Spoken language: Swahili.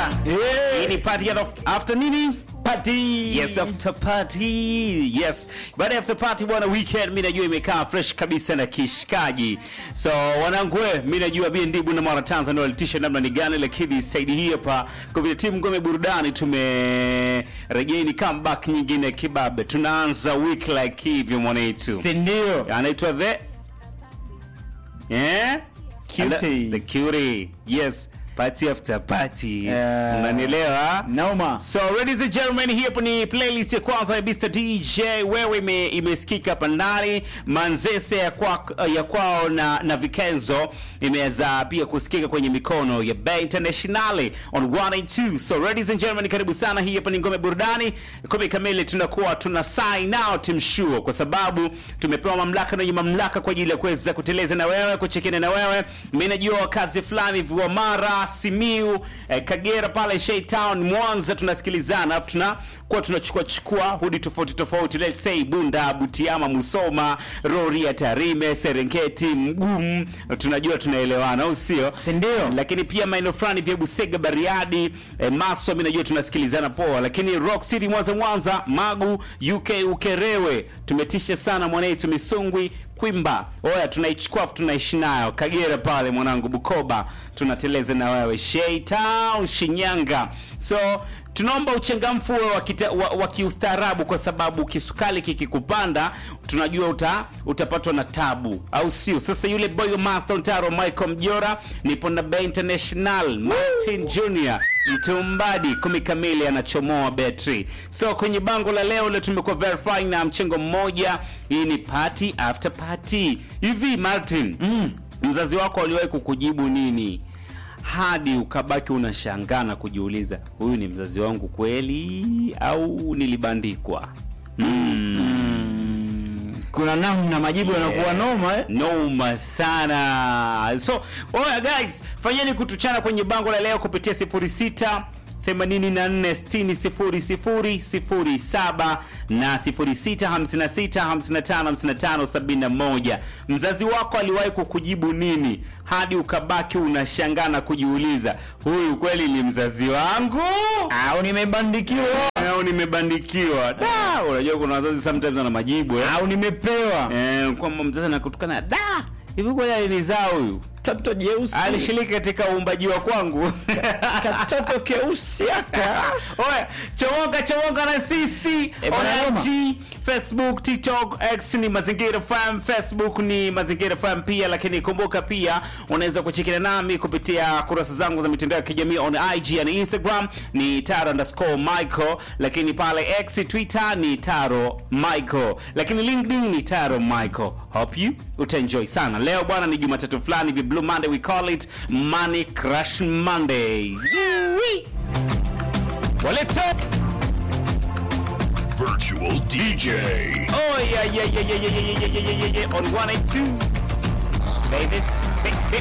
Hii ni party ya after nini? Party. Yes, after party. Yes. Baada ya after party bwana, weekend mimi najua imekaa fresh kabisa na kishikaji. So wanangu we, mimi najua BND Bunda Mara Tanzania walitisha namna ni gani, lakini saidi hii hapa kwa timu ngome burudani tumerejea ni comeback nyingine kibabe. Tunaanza week like hivyo mwanetu. Si ndio? Anaitwa the Yeah? Cutie. The cutie. Yes. Party after party. Yeah. Unanielewa? Naoma. So ladies and gentlemen, hii hapo ni playlist ya kwanza ya Mr DJ. Wewe ime, imesikika hapa ndani Manzese ya, kwa, ya kwao na, na Vikenzo imeweza pia kusikika kwenye mikono ya Bay Internationale on 182. So ladies and gentlemen, karibu sana. Hii hapa ni ngome burudani kumi kamili, tunakuwa tuna sign out mshuo, kwa sababu tumepewa mamlaka na wenye mamlaka kwa ajili ya kuweza kuteleza na wewe, kuchekena na wewe. Mimi najua wakazi fulani vya Mara, Simiu, eh, Kagera pale Shaytown, Mwanza tunasikilizana, alafu tunakuwa tunachukua chukua hudi tofauti tofauti, let's say Bunda, Butiama, Musoma, Rorya, Tarime, Serengeti, Mgumu, tunajua tunaelewana, au sio? Si ndio? lakini pia maeneo fulani vya Busega, Bariadi, eh, Maswa, mimi najua tunasikilizana poa, lakini Rock City, Mwanza, Mwanza, Magu, UK, Ukerewe, tumetisha sana mwanetu, Misungwi, Kwimba, oya, tunaichukua afu tunaishi nayo. Kagera pale mwanangu, Bukoba, tunateleza na wewe, Shaytown, Shinyanga, so tunaomba uchangamfu uwe wa, kita- wa, wa kiustaarabu kwa sababu kisukali kikikupanda tunajua uta, utapatwa na tabu au sio sasa yule boy wa master ntaro michael mjora nipo na Bay international martin junior mtumbadi kumi kamili anachomoa betri so kwenye bango la leo leo tumekuwa verifying na mchengo mmoja hii ni party after party hivi martin mm. mzazi wako aliwahi kukujibu nini hadi ukabaki unashangaa na kujiuliza huyu ni mzazi wangu kweli au nilibandikwa Kuna namna majibu yanakuwa noma eh? noma sana so oya guys fanyeni kutuchana kwenye bango la leo kupitia 06 84600007 na 0656555571 mzazi wako aliwahi kukujibu nini hadi ukabaki unashangaa na kujiuliza huyu kweli ni mzazi wangu Au nimebandikiwa au nimebandikiwa da unajua kuna wazazi sometimes wana majibu eh? au nimepewa Eh, kwamba mzazi anakutukana da hivi kweli alinizaa huyu toto jeusi alishiriki katika uumbaji wa kwangu katoto keusi aka Oya, chomoka chomoka na sisi Eh, bwana on Roma. IG, Facebook, TikTok, X ni Mazingira FM, Facebook ni Mazingira FM pia, lakini kumbuka pia unaweza kuchekana nami kupitia kurasa zangu za mitandao ya kijamii on IG na Instagram ni taro underscore Michael, lakini pale X Twitter ni taro Michael, lakini LinkedIn ni taro Michael. Hope you utaenjoy sana. Leo bwana ni Jumatatu fulani vi Blue Monday we call it Money Crash Monday. Woo-wee. Walete Virtual DJ. Oh yeah yeah yeah yeah yeah yeah yeah yeah yeah yeah yeah on 182 baby